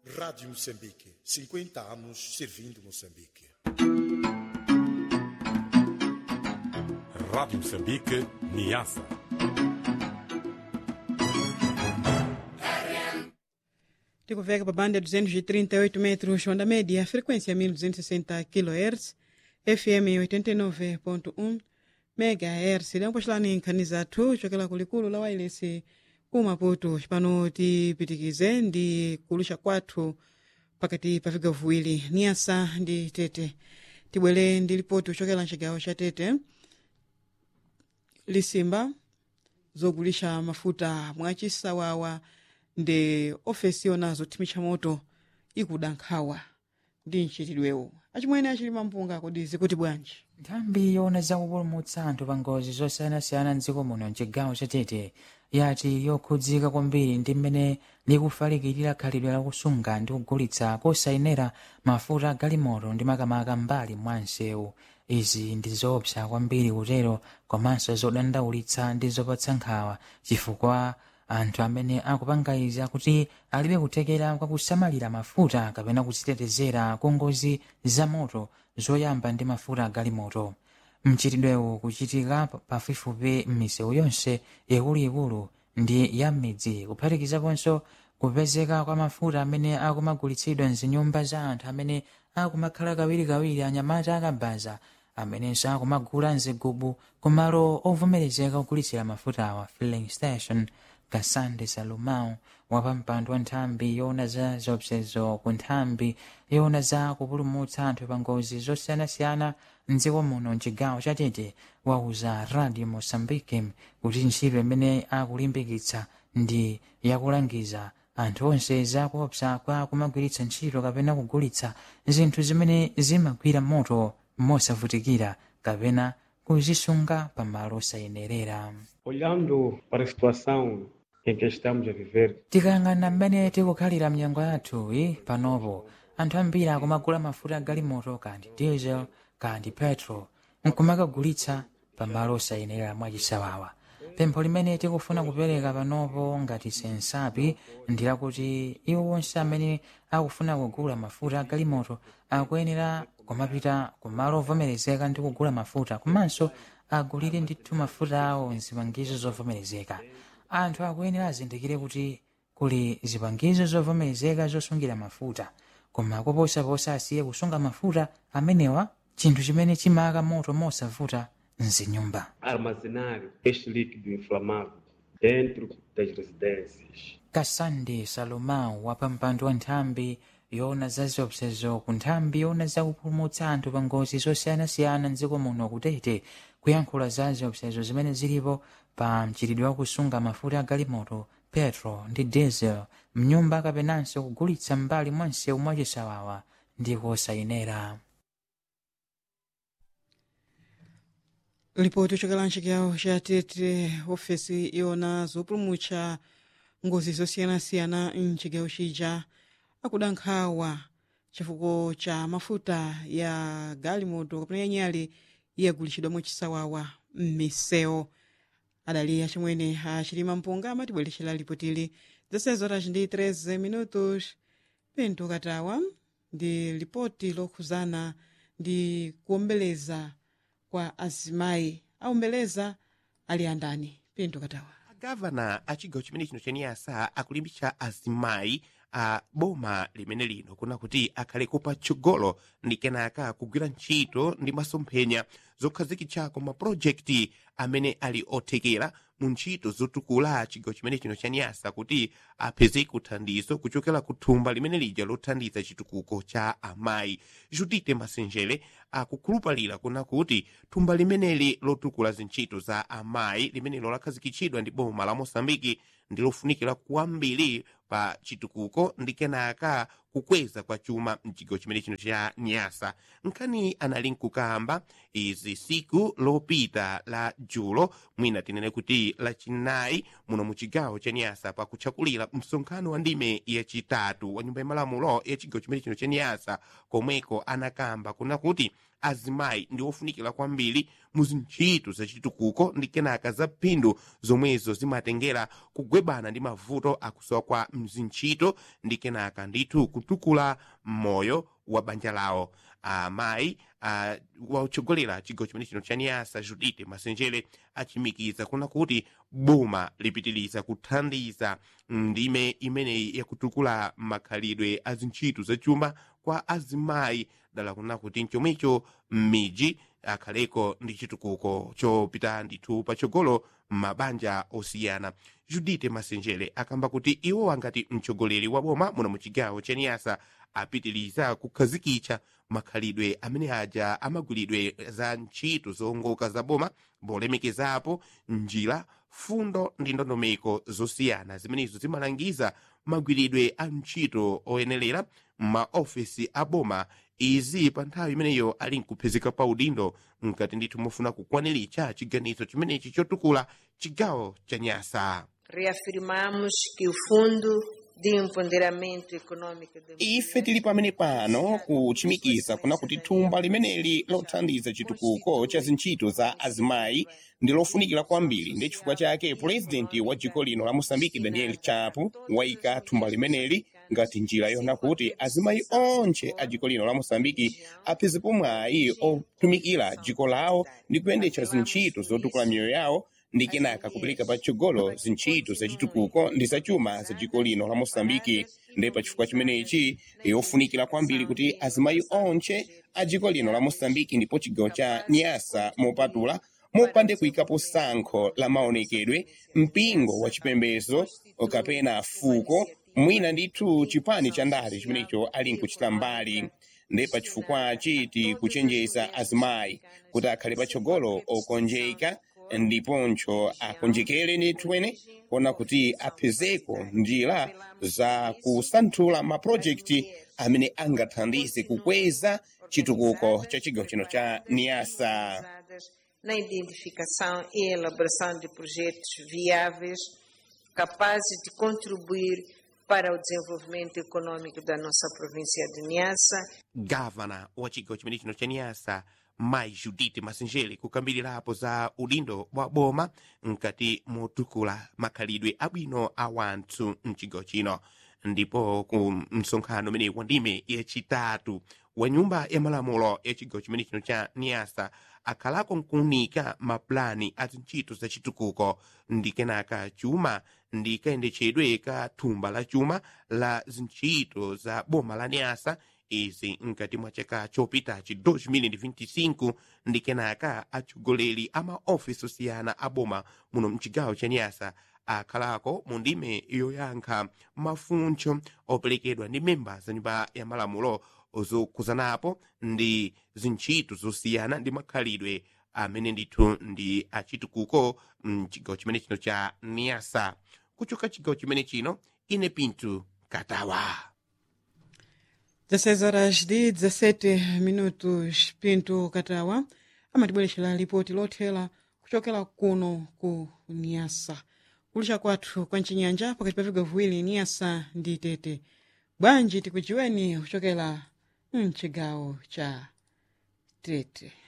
Rádio Moçambique, 50 anos servindo Moçambique. Rádio Moçambique, Niassa. tikuveka pa banda 238 metros onda média frequência 1260 kHz fm 89.1 megahertz liampoxelani nkhani zathu chokela kulikulu la wailesi ku maputo cipano tipitikize ndi kulusha kwathu pakati pa vigawo viwiri niasa ndi tete tibwere ndi lipoti kuchokera mcigawo ca tete lisimba zogulisha mafuta mwacisawawa ndi ofesi yonazo thimitcha moto ikuda nkhawa ndi mchitidwewo achimwene achili mampunga kodi zikuti bwanji nthambi yoona zakupulumutsa anthu pa ngozi zosiyanasiyana mdziko muno mchigawo chatete yati yokhudzika kwambiri ndi mmene likufalikirira khalidwe lakusunga ndi kugulitsa kosayenera mafuta agalimoto ndi makamaka mbali mwa msewu izi ndi zoopsa kwambiri kutero komanso zodandaulitsa ndi zopatsa nkhawa chifukwa anthu amene akupanga izi akuti alibe kuthekera kwa kusamalira mafuta kapena kuzitetezera ku ngozi za moto zoyamba ndi mafuta agalimoto mchitidwewu kuchitika pafupifupi m'misewu yonse ikuluikulu ndi ya m'midzi kuphatikizaponso kupezeka kwa mafuta amene akumagulitsidwa mzinyumba za anthu amene akumakhala kawirikawiri anyamata akabaza amenenso akumagula mzigubu kumalo ovomerezeka kugulitsira mafuta awa filling station kasande salumao wapampando wa nthambi yoona za zopsezo ku nthambi yoona za kupulumutsa anthu pa ngozi zosiyanasiyana mdziko muno mchigawo chatete wauza radio mosambike kuti ntchito imene akulimbikitsa ndi yakulangiza anthu onse zakuopsa kwa kumagwiritsa ntchito kapena kugulitsa zinthu zimene zimagwira moto mosavutikira kapena kuzisunga pamalo osayenerera Olhando para a situação em que estamos a viver, tikayang'ana mmene tikukhalira mnyengo yathu iyi panopo anthu ambiri akumagula mafuta agalimoto kandi diesel kandi petrol nkumakagulitsa pamalo osayenera mwachisawawa pempho limene tikufuna kupereka panopo ngati sensapi ndi lakuti iwo onse amene akufuna kugula mafuta agalimoto akuyenera kumapita kumalo ovomerezeka ndi kugula mafuta komanso agulire ndithu mafuta awo mzipangizo zovomerezeka anthu akuyenera azindikire kuti kuli zipangizo zovomerezeka zosungira mafuta koma koposaposa asiye kusunga mafuta amenewa chinthu chimene chimaka moto mosavuta mzinyumba armazenar este líquido inflamável dentro das residências. kasande salomão wapampando wa nthambi yoona za ziopsezo ku nthambi yoona za kupulumutsa anthu pa ngozi zosiyanasiyana mdziko muno kutete kuyankhula za ziopsezo zimene zilipo pa mchitidwe wa kusunga mafuta agalimoto petro ndi diesel mnyumba kapenanso kugulitsa mbali mwa msewu mwachisawawa ndi kosayenera lipoti ochokera mchigawo cha tete ofesi yona zopulumutsa ngozi zosiyanasiyana mchigawo chija akuda nkhawa chifukwa cha mafuta ya galimoto kapena yanyale yagulitsidwa mwachisawawa m'misewu adali achimwene achilima mpunga amatibweretsera lipotili zasezi horas ndi 13 minutos pinto katawa ndi lipoti lokhuzana ndi kuombeleza kwa azimayi aombeleza ali andani pinto katawa agavana a chigawo chimene chino chaniyasa akulimbitsa azimayi a boma limene lino kuna kuti akhalepo patsogolo ndi kenaka kugwira ntchito ndi masomphenya zokhazikitsako mapulojekiti amene ali othekera mu ntchito zotukula chigawo chimene chino chaniyasa kuti apezeko thandizo kuchokera ku thumba limene lija lothandiza chitukuko cha amayi judite masenjere akukhulupalira kuna kuti thumba limeneli lotukula zintchito za amayi limenelo lakhazikitsidwa ndi boma la mosambiki ndi lofunikira kwambiri pa chitukuko ndi kenaka kukweza kwa chuma mchigawo chimene chino cha nyasa nkhani anali nkukamba izi siku lopita la julo mwina tinene kuti lachinayi muno mu chigawo cha nyasa pakutchakulira msonkhano wa ndime yachitatu wa nyumba ya malamulo ya chigawo chimene chino cha nyasa komweko anakamba kuna kuti azimayi ndi ofunikira kwambiri mu zintchito zachitukuko ndi kenaka za phindu zomwezo zimatengera kugwebana ndi mavuto akusowa kwa mzintchito ndi kenaka ndithu kutukula moyo wa banja lawo amayi uh, wakutsogolera chigawo chimene chino chaniyasa judite masenjere achimikiza kuna kuti boma lipitiriza kuthandiza ndime imeneyi yakutukula makhalidwe a zintchito zachuma kwa azimayi dala kuna kuti mchomwecho m'midzi akhaleko ndi chitukuko chopita ndithu patsogolo mabanja osiyana judite masenjere akamba kuti iwo angati mtsogoleri wa boma muno mu chigawo chaniyasa apitiriza kukhazikitsa makhalidwe amene aja amagwiridwe za ntchito zowongoka za boma polemekezapo njira fundo ndi ndondomeko zosiyana zimenezo zimalangiza magwiridwe a ntchito oyenerera m'maofesi a boma izi pa nthawi imeneyo ali nkuphezeka pa udindo mkati ndithu mofuna kukwaniritsa chiganizo chimenechi chotukula chigawo cha nyasa Reafirmamos que o Fundo de Empoderamento Econômico da ife tili pamene pano kuchimikiza kuna kuti thumba limeneli lothandiza chitukuko cha zintchito za azimayi ndi lofunikira kwambiri ndi chifukwa chake purezidenti wa dziko lino la mosambiki daniel chapo wayika thumba limeneli ngati njira yona kuti azimayi onse a dziko lino la mosambiki aphezepo mwayi otumikira dziko lawo ndi kuyendetsa zintchito zotukula miyoyo yawo ndi kenaka kupereka patsogolo zintchito zachitukuko ndi zachuma za dziko lino la mosambiki ndi pa chifukwa chimenechi yofunikira kwambiri kuti azimayi onse a dziko lino la mosambiki ndipo chigawo cha nyasa mopatula mopande kuyikapo sankho la maonekedwe mpingo wa chipembedzo kapena fuko mwina ndithu chipani cha ndale chimenecho ali nkuchita mbali ndi pa chifukwachi tikuchenjeza azimayi kuti akhale patsogolo okonjeka ndiponso akonjekere ndithuene kuona kuti aphezeko njira za kusanthula mapurojekiti amene angathandize kukweza chitukuko cha chigawo chino cha niasa na identificação e elaboração de projetos viáveis capazes de contribuir para o desenvolvimento econômico da nossa província de Niassa. gavana wa chigawo chimene chino cha niasa mai judite masenjere kukambirirapo za udindo wa boma mkati motukula makhalidwe abwino a wanthu mchigawo chino ndipo ku msonkhano umene wa ndime yachitatu wa nyumba ya malamulo ya chigawo chimene chino cha niasa akhalako nkuunika mapulani a zintchito zachitukuko ndi kenaka chuma ndi kayendetsedwe ka thumba la chuma la zintchito za boma la niasa izi mkati mwa chaka chopitachi 2025 ndi kenaka atsogoleri a maofisi osiyana a boma muno mchigawo cha niasa akhalako mu ndime yoyankha mafunso operekedwa ndi memba za nyumba ya malamulo zokuzanapo ndi zintchito zosiyana ndi makhalidwe amene ndithu ndi achitukuko mchigawo chimene chino cha niasa kuchoka chigawo chimene chino ine pinto katawa 16 horas de 17 minutos pinto katawa amatibwerexera lipoti lothera kuchokera kuno ku niasa kulisha kwathu kwa mchinyanja pakati pa vigawo viwiri niasa ndi tete bwanji tikujiweni kuchokera mchigawo cha tete